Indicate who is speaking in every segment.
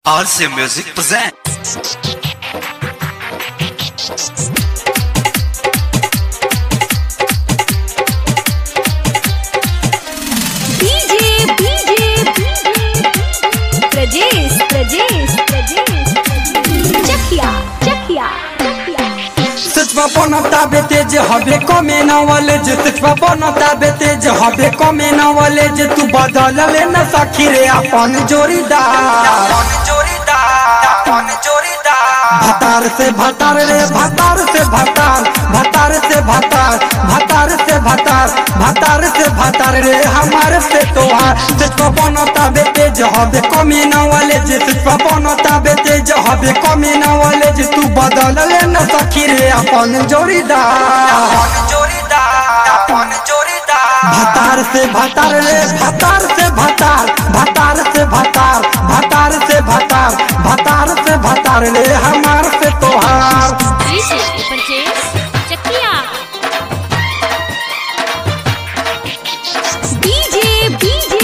Speaker 1: RC Music presents.
Speaker 2: DJ, DJ, Prajesh, Prajesh, Prajesh, Chakia, Chakia, Chakia.
Speaker 3: सचवा बनता बेते जे हबे कमे नवले जे सचवा बनता बेते जे हबे कमे नवले जे तू बदल ले न सखी रे अपन जोड़ीदार अपन जोड़ीदार अपन जोड़ीदार भतार से भतार रे भतार से भतार भतार से भतार भतार से भतार भतार से भतार रे हमारे से तोहार सचवा बनता बेते जे हबे कमे नवले जे सचवा बनता बेते जे हबे कमे नवले जे तू बदल ले न सखी रे अपन जोड़ीदार अपन जोड़ीदार अपन जोड़ीदार भतार से भतार रे भतार से भतार भतार से भतार भतार से भतार भतार से भतार रे हमार से तोहार
Speaker 2: DJ, Prajesh, Chakia. DJ, DJ,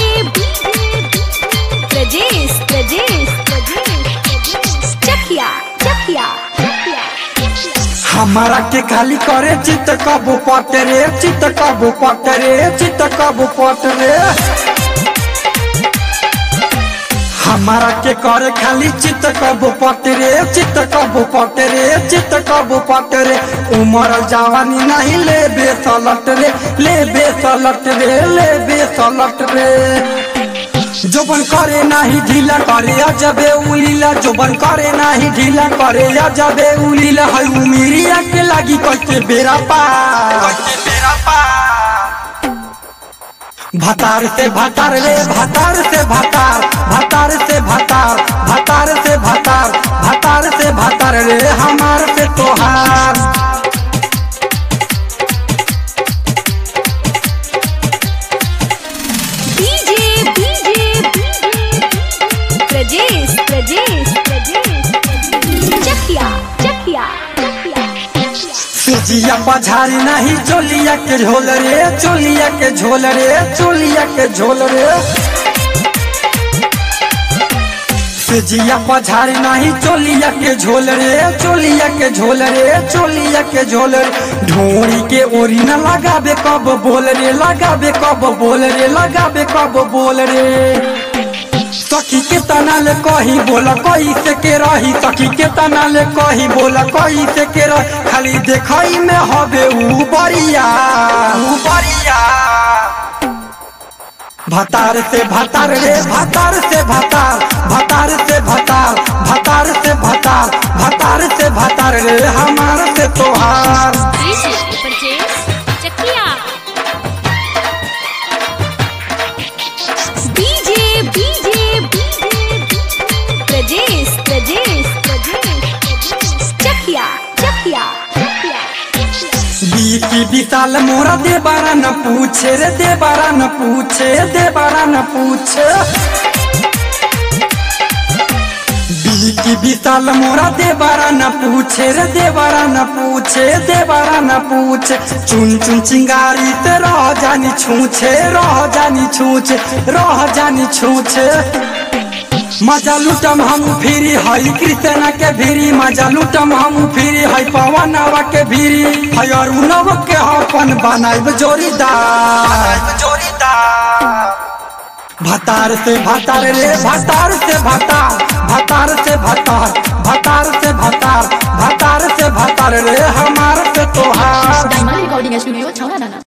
Speaker 2: Prajesh, Prajesh, Prajesh, Chakia, Chakia, Chakia.
Speaker 3: हमारा के खाली करे चित कबो पट रे चित कबो पट रे चित कबो पट रे हमारा के करे खाली चित कबो पट रे चित कबो पट रे चित कबो पट रे उमर जवानी नहीं ले बेसलट रे ले बेसलट रे ले बेसलट रे जोबन करे नाही ढीला करे अजबे उलीला जोबन करे नाही ढीला करे अजबे उलीला है उमिरिया के लागी कैसे बेरा पार कैसे बेरा पार भतार से भतार रे भतार से भतार भतार से भतार भतार से भतार भतार से भतार रे हमार से तोहार
Speaker 2: DJ, DJ, Prajesh, Prajesh, Prajesh, Chakia, Chakia, Chakia.
Speaker 3: सिजिया पझारी नहीं चोलिया के झोल रे चोलिया के झोल रे चोलिया के झोल रे सिजिया पझारी नहीं चोलिया के झोल रे चोलिया के झोल रे चोलिया के झोल रे ढोरी के ओरी न लगाबे कब बोल रे लगाबे कब बोल रे लगाबे कब बोल रे सखी के तना ले कही बोला कही से के रही सखी के तना ले कही बोला कही से के रही खाली देखई में हबे ऊ बरिया ऊ बरिया भतार से भतार रे भतार से भतार भतार से भतार भतार से भतार भतार से भतार रे हमार से तोहार
Speaker 2: DJ, Prajesh, Chakia. DJ, DJ, Prajesh, Prajesh, Prajesh, Chakia, Chakia, Chakia.
Speaker 3: बीती विशाल मोरा दे बारा न पूछे रे दे बारा न पूछे दे बारा न पूछे बीती विशाल मोरा दे बारा न पूछे रे दे बारा न पूछे दे बारा न पूछे चुन चुन चिंगारी ते रह जानी छूछे रह जानी छूछे रह जानी छूछे मजा लुटम हम फिरी हई कृष्णा के भीरी मजा लुटम हम फिरी हई पवनवा के भीरी हई अरुणव के अपन बनाइब जोड़ीदार जोड़ीदार भतार से भतार रे भतार से भतार भतार